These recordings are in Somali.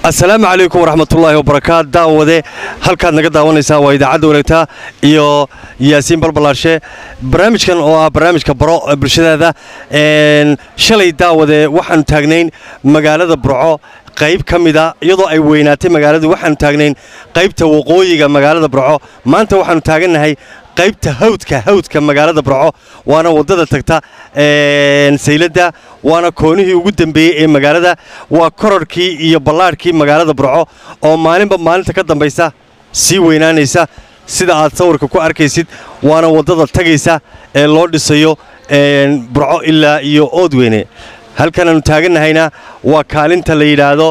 asalaamu calaykum waraxmatullaahi wabarakaat daawade halkaad naga daawanaysaa waa idaacadda wareegta iyo yaasiin balbalaarshe barnaamijkan oo ah barnaamijka baro bulshadaada shalay daawade waxaanu taagnayn magaalada burco qayb ka mida iyadoo ay weynaatay magaaladu waxaanu taagnayn qaybta waqooyiga magaalada burco maanta waxaanu taagannahay qaybta hawdka hawdka magaalada burco waana waddada tagta sayladda waana koonihii ugu dembeeyey ee magaalada waa korarhkii iyo ballaadhkii magaalada burco oo maalinba maalinta ka dambaysa sii weynaanaysa sida aad sawirka ku arkaysid waana waddada tagaysa ee loo dhisayo burco ilaa iyo oodweyne halkanaannu taagannahayna waa kaalinta la yidhaahdo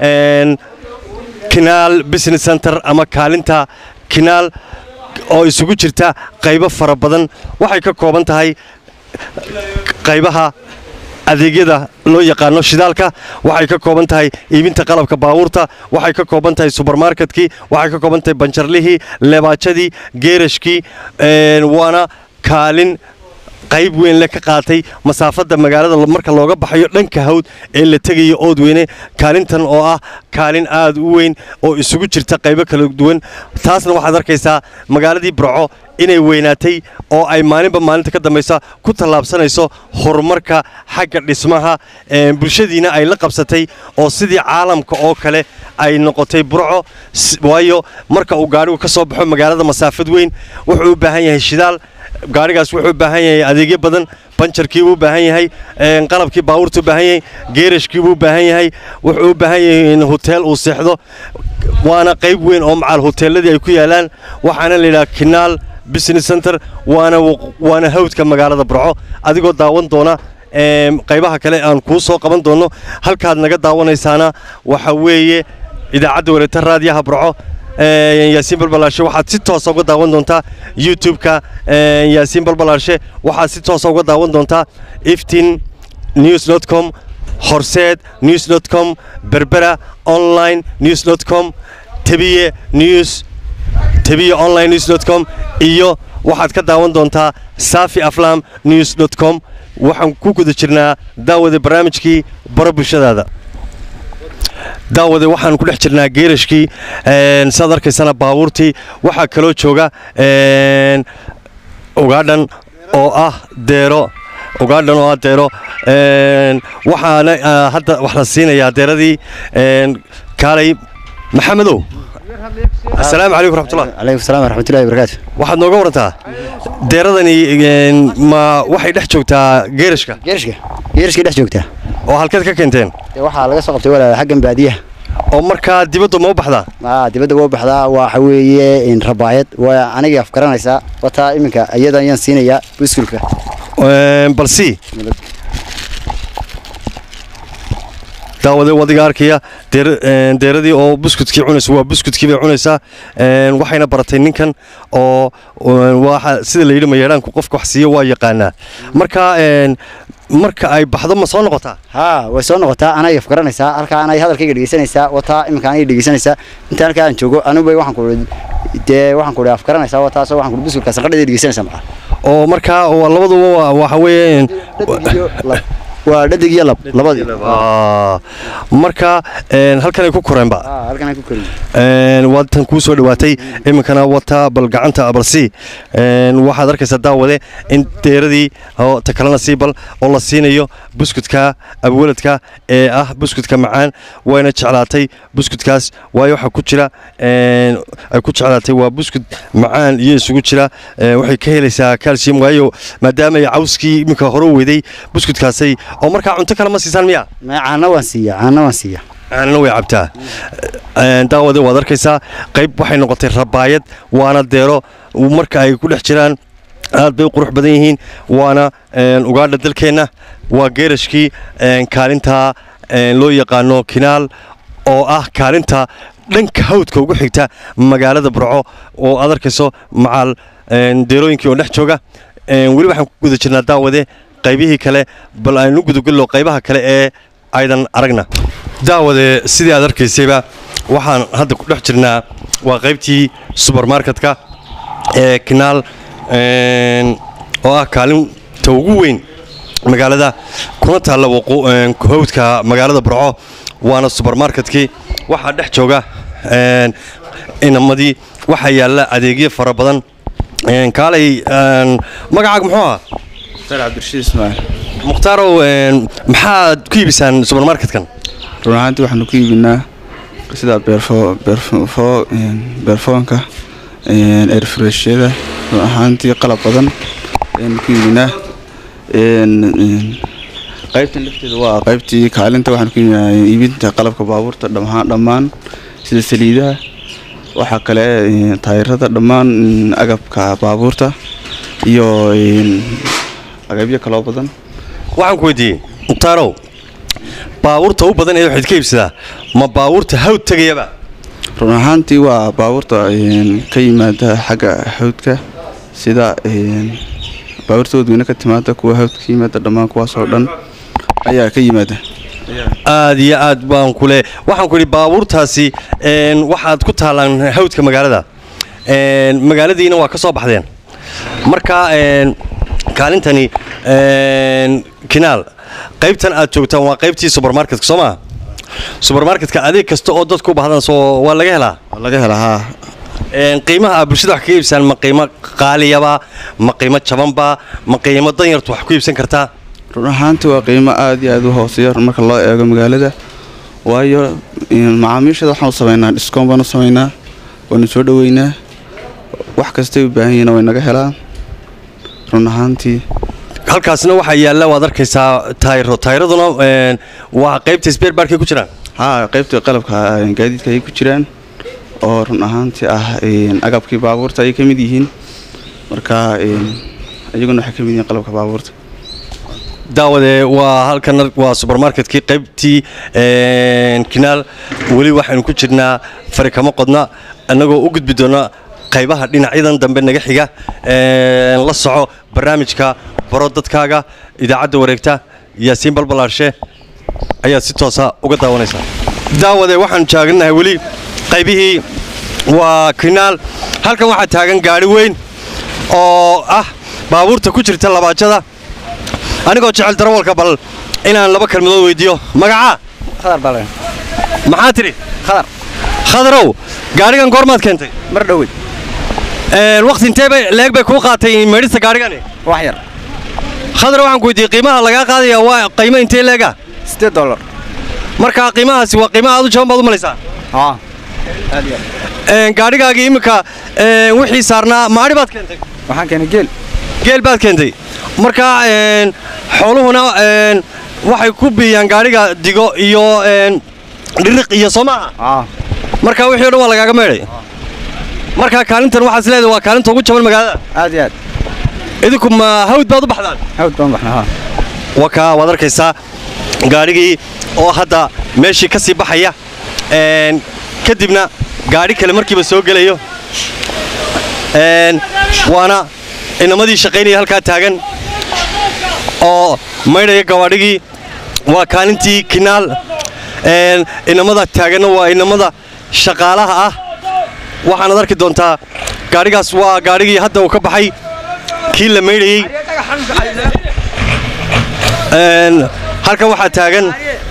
kinaal business center ama kaalinta kinaal oo isugu jirta qaybo fara badan waxay ka kooban tahay qaybaha adeegyada loo yaqaano shidaalka waxay ka kooban tahay iibinta qalabka baabuurta waxay ka kooban tahay subermarketkii waxay ka kooban tahay banjarlihii leebaajadii geerashkii waana kaalin qayb weyn le ka qaatay masaafadda magaalada marka looga baxayo dhanka hawd ee la tegayo oodweyne kaalintan oo ah kaalin aad u weyn oo isugu jirta qaybo kala duwan taasna waxaad arkaysaa magaaladii burco inay weynaatay oo ay maalinba maalinta ka dambaysa ku tallaabsanayso horumarka xagga dhismaha bulshadiina ay la qabsatay oo sidii caalamka oo kale ay noqotay burco waayo marka uu gaadhigu ka soo baxo magaalada masaafad weyn wuxuu u baahan yahay shidaal gaadhigaas wuxuu u baahan yahay adeegyo badan banjarkii buu u baahan yahay qalabkii baabuurta u baahan yahay geerashkii buu u baahan yahay wuxuu u baahan yahay in hoteel uu seexdo waana qayb weyn oo macaal hoteelladii ay ku yaalaan waxaana layidhaha kinaal business center waana waana hawdka magaalada burco adigoo daawan doona qaybaha kale aan kuu soo qaban doonno halkaad naga daawanaysaana waxa weeye idaacadda wareegta raadiyaha burco yaasiin balbalaarshe waxaad si toosa uga daawan doontaa youtube-ka yaasiin balbalaarshe waxaad si toosa uga daawan doontaa iftin news dot com horseed news dot com berbera online news dot com tebiye news tebiye online news dot com iyo waxaad ka daawan doontaa safi aflam news dot com waxaan ku guda jirnaa daawada barnaamijkii baro bulshadaada daawade waxaan ku dhex jirnaa geerashkii saad arkaysana baabuurtii waxaa kaloo jooga ugaadhan oo ah deero ugaadhan oo ah deero waxaana hadda wax la siinayaa deeradii kaalay maxamedow asalaamu calaykum raxmatullah calaykum salaam waraxmatullahi wabarakaatu waxaad nooga warantaa deeradani ma waxay dhex joogtaa geerashka geerashka geerashkay dhex joogtaa oo halkeed ka keenteen dee waxaa laga soo qabtay walaal xaggan baadiyaha oo markaa dibadda ma u baxdaa aa dibadda waa baxdaa waxa weeye rabaayad waa anigii afgaranaysaa wataa iminka iyada ayaan siinayaa buskulka balsi daawade wadiga arkaya deeradii oo buskudkii cunaysa waa buskudkii bay cunaysaa waxayna baratay ninkan oo waxa sida la yidhi mayeedhaanku qofka wax siiyo waa yaqaanaa marka marka ay baxdo ma soo noqotaa haa way soo noqotaa anay afgaranaysaa halkaa anay hadalkayga dhegeysanaysaa wataa iminka anay dhegeysanaysaa inta halkaa aan joogo anuba waxaan ku dee waxaan ku afgaranaysaa wataasoo waxaan ku buskulka sanqadheeda dhegeysanaysaa maxaa oo markaa labaduba waxa weeye waa dhadig iyo lab labadii marka halkan ay ku koreenba halkan ay ku koreen waa tan kuu soo dhowaatay iminkana wata bal gacanta balsi waxaad arkaysaa daawade in deeradii oo ta kalena sii bal oo la siinayo buskudka abwaladka ee ah buskudka macaan wayna jeclaatay buskudkaas waayo waxaa ku jira ay ku jeclaatay waa buskud macaan iyo isugu jira waxay ka helaysaa calcium waayo maadaama ay cawskii iminka hore weyday buskudkaasay oo markaa cunto kale ma siisaan miya caana waan siiya caana waan siiya caanana way cabtaa daawade waad arkaysaa qayb waxay noqotay rabaayad waana deero marka ay ku dhex jiraan aad bay u qurux badan yihiin waana ugaadha dalkeenna waa geerashkii kaalinta loo yaqaano kinaal oo ah kaalinta dhanka hawdka ugu xigta magaalada burco oo aad arkayso macaal deerooyinkii oo dhex jooga weli waxaan ku guda jirnaa daawade qaybihii kale bal aynu gudagello qaybaha kale ee aydan aragna daawade sidii aad arkaysayba waxaan hadda ku dhex jirnaa waa qaybtii subermarketka ee kinaal oo ah kaalinta ugu weyn magaalada kuna taalla hawdka magaalada burco waana subermarketkii waxaa dhex jooga een, inamadii waxaa yaalla adeegyo fara badan Een, kaalay een, magacaaga muxuu ahaa mukhtaar cabdirashiid ismaaciil mukhtarow een, maxaad ku iibisaan subermarketkan run ahaantii waxaanu ku iibinaa sida beerfo beerfo een, beerfoonka een, airfreshyada run ahaantii qalab badan ayaanu ku iibinaa een, een, qaybtan lafteeda waa qaybtii kaalinta waxaanu ku iibinaa iibinta qalabka baabuurta dhammaan dhammaan sida saliidaha waxaa kale een, taayirada dhammaan een, agabka baabuurta iyo een, agabyo kaloo badan waxaan ku weydiiyey mukhtarow baabuurta u badan ee waxaad ka iibsadaa ma baabuurta hawd tegayaba run ahaantii waa baabuurta een, ka yimaada xagga hawdka sida een, baabuurta wadweyne ka timaada kuwa hawdka ka yimaada dhammaan kuwaasoo dhan ayaa ka yimaada aad iyo aad baan kule waxaan ku idhi baabuurtaasi een, waxaad ku taalaan hawdka magaalada Een, magaaladiina waa ka soo baxdeen marka een, kaalintani een, kinaal qaybtan aad joogtaan waa qaybtii subermarketka soo maa subermarketka adeeg kasta oo dadku u baahdan soo waa laga helaa waa laga helaa haa Een, qiimaha aad bulshada wax kaga iibsaan ma qiimo qaaliyaba ma qiimo jabanba ma qiimo danyartu wax ku iibsan kartaa run ahaantii waa qiimo aad iyo aad u hooseeya marka loo eego magaalada waayo een, macaamiishada waxaan u samaynaa dhiskoon baan u samaynaa waanu soo dhoweynaa wax kastay u baahan yihiin way naga helaan run ahaantii halkaasna waxaa yaalla waad arkaysaa taayiro taayiraduna een, waa qaybta sbeerbaarkay ku jiraan haa qaybta qalabka een, gaadiidka ayay ku jiraan oo run ahaantii ah een, agabkii baabuurta ayay ka mid yihiin marka een, iyaguna waxay ka mid yihiin qalabka baabuurta daawade waa halkan waa subermarketkii qaybtii een, kinaal weli waxaynu ku jirnaa fari kama qodna annagoo u gudbi doona qaybaha dhinacyadan dambe naga xiga een, la soco barnaamijka baro dadkaaga idaacadda wareegta yaasiin balbalaarshe ayaad si toosa uga daawanaysaa daawade waxaan taaganahay weli qaybihii waa kinaal halkan waxaa taagan gaadhi weyn oo ah baabuurta ku jirta labaajada anigoo jecel darawalka bal inaan laba kalmadood weydiiyo magacaa khadar baa laga maxaa tidhi khadar khadarow gaadhigan goormaad keentay mar dhowey Een, waqti intee bay leeg bay kuu qaatay meedhista gaadhigani wax yar khadar waxaan ku weydiiyey qiimaha lagaa qaadaya waa qiimo intee leega sideed dollar marka qiimahaasi waa qiimo aad u jaban baad u malaysaa haa aad iyo aad Een, gaadhigaagii iminka een, wixii saarnaa maadhi baad keentay waxaan keenay geel geel baad keentay marka een, xooluhuna een, waxay ku biiyaan gaadhiga digo iyo een, dhiriq iyo soo maaha haa marka wixii o dhan waa lagaaga meedhay marka kaalintan waxaad isleedahay waa kaalinta ugu jaban magaalada aad iyo aad idinku ma hawd baad u baxdaan hawd baan baxnaa haa wakaa waad arkaysaa gaadhigii oo hadda meeshii ka sii baxaya een, kadibna gaadhi kale markiiba soo gelayo een, waana inamadii shaqaynaya halkaa taagan oo maydhaya gawaadhigii waa kaalintii kinaal een, inamada taaganna waa inamada shaqaalaha ah waxaanaad arki doontaa gaadhigaas waa gaadhigii hadda uu ka baxay kii la maydhayey Een, halkan waxaa taagan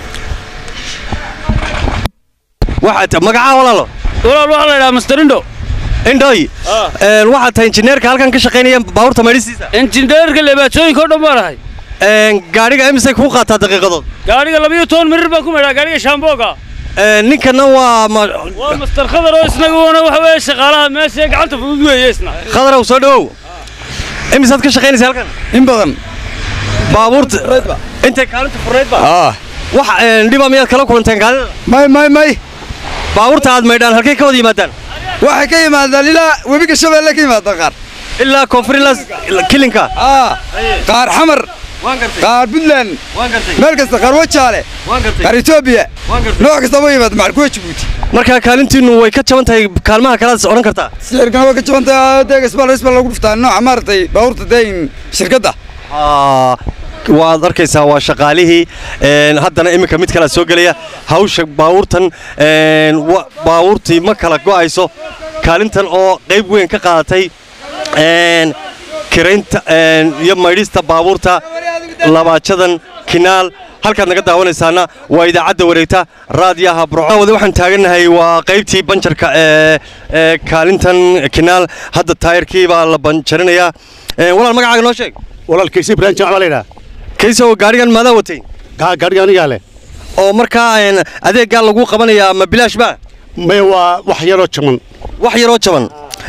waxaa ta- magacaa walaalo walaal waxaa la idhaha masterindo indhoy Een, waxaa tahay injineerka halkan ka shaqaynaya baabuurta maydhisiisa injineerka leebaatooyinka oo dhan baan ahay Een, gaadhiga imisay kuu qaataa daqiiqadood gaadhiga labayo toban mirir baan ku maydhaa gaadhiga shaambooga Een, ninkana waa ma- waa master khadar oo isnaguna waxa weeye shaqaalaha meesha gacanta fudud weeye isna khadarow soo dhowow imisaad ka shaqaynaysa halkan in badan baabuurta intay kaalinta furnaydba aa wax een, dhiba miyaad kala kulanteen kaalida may may may baabuurta aad maydhaan halkay ka wada yimaadaan waxay ka yimaadaan ilaa webiga shabeelle ka yimaadaan qaar ilaa koonfurilas kilinka aa qaar xamar waan gartay qaar puntland waan gartay meel kasta qaar wajaale waan gartay qaar etoobiya waan gartay nooc kasta ma yimaada maxal kuwa jabuuti marka kaalintiinu way ka jaban tahay kaalmaha kalaad odhan kartaa sicirkana waa ka jabantahay deega isbal isbal lagu dhuftaa nooca maaragtay baabuurta deyn shirkadda Aa, waad arkaysaa waa shaqaalihii een, haddana iminka mid kale soo gelaya hawsha baabuurtan een, wa- baabuurtii ma kala go'ayso kaalintan oo qayb weyn ka qaadatay een, kiraynta een, iyo maydhista baabuurta labaajadan kinaal halkaad naga daawanaysaana waa idaacadda wareegta raadiyaha burco wada waxaan taagannahay waa qaybtii banjarka ee ee kaalintan kinaal hadda taayirkii baa la banjarinayaa Ee, walaal magacaaga noo sheeg walaalkiisa ibraahim jamac baa laydhaha kaysow gaadhigan maadaa watay gaadhiga anigaa leh oo markaa een, adeeggaa lagu qabanayaa ma bilaash ba may waa wax yaroo jaman wax yaroo jaban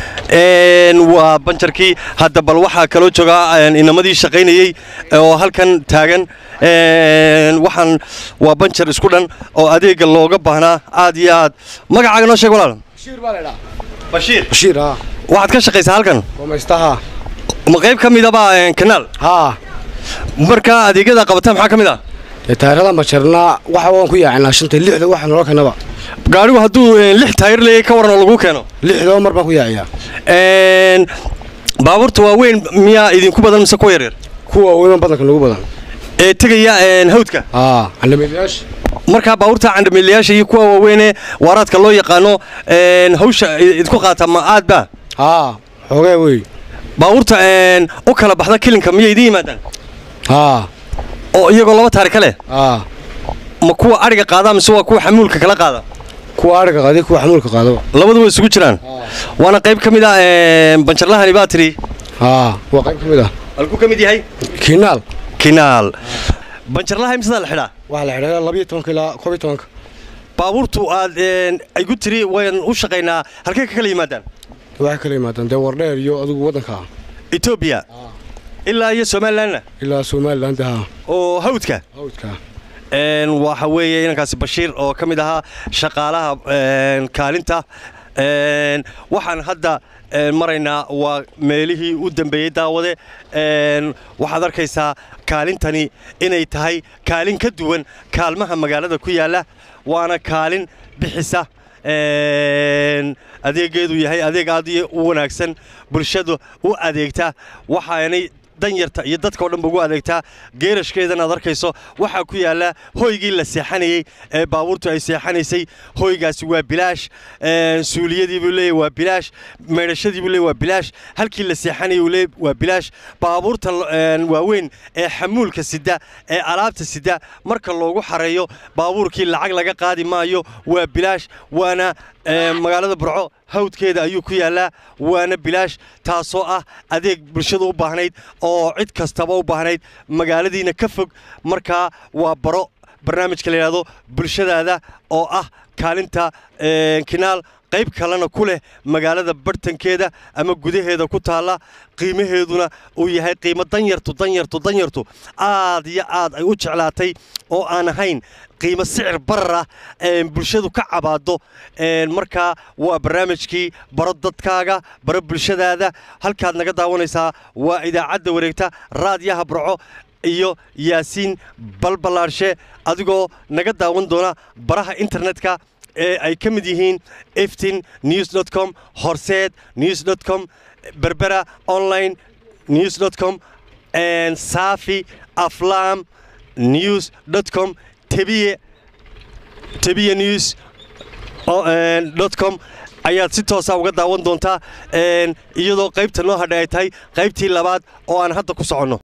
Een, waa banjarkii hadda bal waxaa kaloo jooga een, inamadii shaqaynayey oo halkan taagan Een, waxaan waa banjar isku dhan oo adeegga looga baahnaa aad iyo aad magacaaga noo sheeg walaal bashiir baa laydhaa bashiir bashiir haa waxaad ka shaqaysaa halkan gomaystaha ma qayb ka midaba een, kanaal haa markaa adeegyada qabataa maxaa ka mid ah dee taayirada majarnaa waxa waan ku yaacinaa shanta lixda waxa noola keenaba gaadhigu hadduu een, lix taayir leeyahay ka waran oo lagu keeno lixdaba mar baan ku yaaciyaa Een, baabuurta waaweyn miyaa idinku badan mise kuwa yaryar kuwa weyman badanka nagu badan ee tegaya een, hawdka haa candhameedyaasha markaa baabuurta candhamiilayaasha iyo kuwa waaweynee waaraadka loo yaqaano een, hawsha idku qaata ma aad ba haa xoogee wey baabuurta een, u kala baxda kilinka miyay idiin yimaadaan haa oo iyagoo laba taari ka leh haa ma kuwa adhiga qaada mise waa kuwa xamuulka kala qaada kuwa adhiga qaadi kuwa xamuulka qaadaba labadu way isugu jiraan waana qayb ka mid ah een, banjarlahani baa tiri haa waa qayb ka mid ah halkuu ka mid yahay kiinaal kinaal banjarlaha imsadaa la xidhaa waxaa la xidhaa labiyo tobanka ilaa koob iyo tobanka baabuurtu aad een, ay gu tiri wayan u shaqaynaa halkay ka kala yimaadaan waxay kala yimaadaan dee wardheer iyo adigu waddanka ah etoobiya ilaa iyo somalilanna ilaa somaliland haa oo hawdka hawdka Een, waxa weeye inankaasi bashiir oo ka mid ahaa shaqaalaha een, kaalinta Een, waxaan hadda een, maraynaa waa meelihii u dambeeyey daawade Een, waxaad arkaysaa kaalintani inay tahay kaalin ka duwan kaalmaha magaalada ku yaalla waana kaalin bixisa Een, adeegeedu yahay adeeg aad iyo u wanaagsan bulshadu u adeegta waxaanay danyarta iyo dadka oo dhanba ugu adeegtaa geerashkeedan aad arkayso waxaa ku yaalla hoygii la seexanayey ee baabuurtu ay seexanaysay hoygaasi waa bilaash een, suuliyadii buu leeyahy waa bilaash maydhashadii buu leeyahy waa bilaash halkii la seexanayay uu leeyahy waa bilaash baabuurta een, waaweyn ee xamuulka sida ee alaabta sida marka loogu xareeyo baabuurkii lacag laga qaadi maayo waa bilaash waana een, magaalada burco hawdkeeda ayuu ku yaallaa waana bilaash taasoo ah adeeg bulshadu u baahnayd oo cid kastaba u baahnayd magaaladiina ka fog markaa waa baro barnaamijka la yidhaahdo bulshadaada oo ah kaalinta een, kinaal qayb kalena ku leh magaalada bartankeeda ama gudaheeda ku taalla qiimaheeduna uu yahay qiimo danyartu danyartu danyartu aad iyo aad ay u jeclaatay oo aan ahayn qiimo sicir barar ah een, bulshadu ka cabaado een, markaa waa barnaamijkii baro dadkaaga baro bulshadaada halkaad naga daawanaysaa waa idaacadda wareegta raadiyaha burco iyo yaasiin balbalaarshe adigoo naga daawan doona baraha internetka ee ay ka mid yihiin eftin news com horseed news com berbera online news com saafi aflam news com tebiye tebiye news com ayaad si toosa uga daawan doontaa een, iyadoo qaybta noo hadhay ay tahay qaybtii labaad oo aan hadda ku soconno